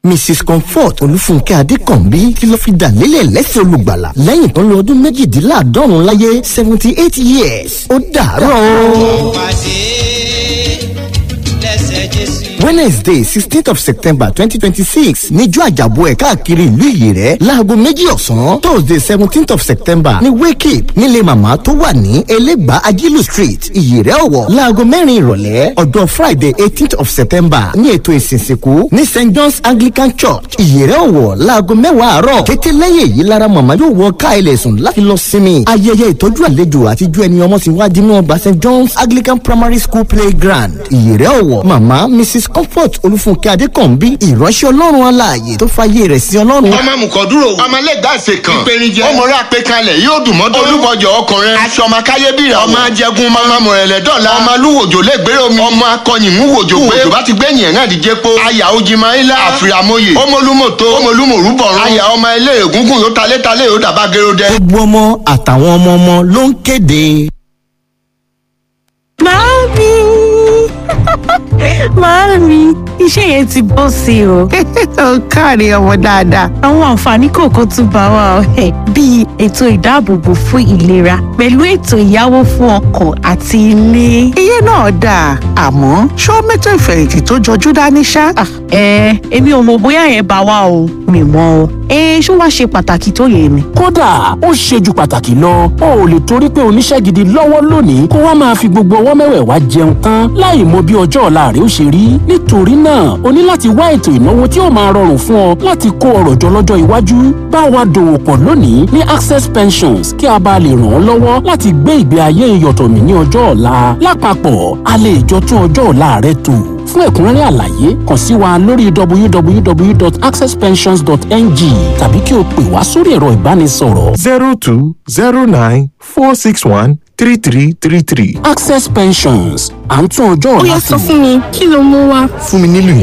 mrs comfort olúfúnkẹ́ adékànbí tí ló fi dà lélẹ̀ lẹ́sẹ̀ olùgbàlà lẹ́yìn tó ń lo ọdún méjìdínláàádọ́rùn láyé seventy eight years ó dàárọ̀. pàdé lẹ́sẹ̀ jésù. wednesday sixteenth of september twenty twenty six níjọ́ àjàbọ̀ ẹ̀ káàkiri ìlú ìyèrẹ́ láago méjì ọ̀sán thursday seventeenth of september ní wake up nílé màmá tó wà ní elégbà ajílù street ìyèrẹ́ ọ̀wọ̀ láago mẹ́rin ìrọ̀lẹ́ ọjọ́ friday eighteenth of september ní ètò ìsìnsìnkú ní st john's anglican church ìyèrẹ́ ọ̀wọ̀ láago mẹ́wàá àárọ̀ kété lẹ́yìn èyí lára màmá yóò wọ ká ilẹ̀ sùn láti lọ sinmi ayẹyẹ ìtọ́jú àlejò àtijọ́ ẹni ọmọ ti wá dínú ọgbà st john's anglican primary school playground ìyèrẹ́ ọ̀wọ̀ màmá mrs comfort olúfúnkẹ́ adékànbí ìránṣẹ́ ọlọ́run aláàyè tó fàyè rẹ̀ sí ọlọ́run. ọmọ amukọ̀dúró ọmọ alẹ́gbàsẹ̀ kan ìpèníjẹ ọmọọrẹ àpẹkalẹ̀ yóò dùn mọ́tò olúbọjọ ọkùnrin aṣọ ọmọ akáyébìrà ọmọ ajẹgun ọmọ mọ̀rẹ̀lẹ̀ dọ́là ọmọ alúwòjò lẹ́gbẹ̀rẹ̀ omi ọmọ akọyìnmúwòjò pé òjò bá ti gbẹ̀yìn ẹ̀rán àdìjẹ́ po aya ojimayila àfìràmọye ọmọlúmọ̀tò ọmọlúmọ̀rúbọ̀rún aya ọmọ ilé ègúngún yóò talẹ́talẹ́ yóò dàbá gẹ́rọ́dẹ́. gbogbo ọmọ àtàwọn ọmọ ọmọ ló ń kéde. Màámi! Màámi, iṣẹ́ yẹn ti bọ́ sí o. ó káre ọmọ dáadáa. Àwọn àǹfààní kọ̀ọ̀kan tún bá wa ọ̀hẹ́ bíi ètò ìdáàbòbò fún ìlera pẹ̀lú ètò ìyáwó fún ọkọ̀ àti ilé. iye náà dáa àmọ́ ṣó mẹ́tò ìfẹ̀yìntì tó jọjú dání ṣá. Ah, Ẹ èmi ò mọ̀ bóyá yẹn bá wa o, mi mọ̀ o. Ẹ ṣó wá ṣe pàtàkì tó yẹ mi. kódà ó ṣe ju pàtàkì lọ o ò lè torí pé oníṣẹ́ gidi lọ́wọ́ lónìí kó wá máa fi gbogbo ọwọ́ mẹ́wẹ̀ẹ̀wá jẹun tán láì mọ bí ọjọ́ ọ̀la rẹ ó ṣe rí nítorí náà o ní láti wá ètò ìnáwó tí ó máa rọrùn fún ọ láti kó ọrọ̀ jọ lọ́jọ́ iwájú bá wa dòwò pọ̀ lónìí ní access pensions kí a bá lè ràn ọ́ lọ́wọ́ láti gbé ìgbé ayé ìyọ̀tọ̀mí ní ọjọ́ ọ̀la lápapọ̀ a lè jọ tún ọjọ́ ọ̀la rẹ tò fún ẹ̀kúnrẹ́rẹ́ àlàyé kàn sí wa lórí www.accesspensions.ng tàbí kí o pè wá sórí ẹ̀rọ ìbánisọ̀rọ̀ zero two zero nine four six one three three three three. access pensions à ń tún ọjọ́ Ó ọ̀la yá tò. sọ fún mi, kí ló mú wá? fún mi nílùú yẹn.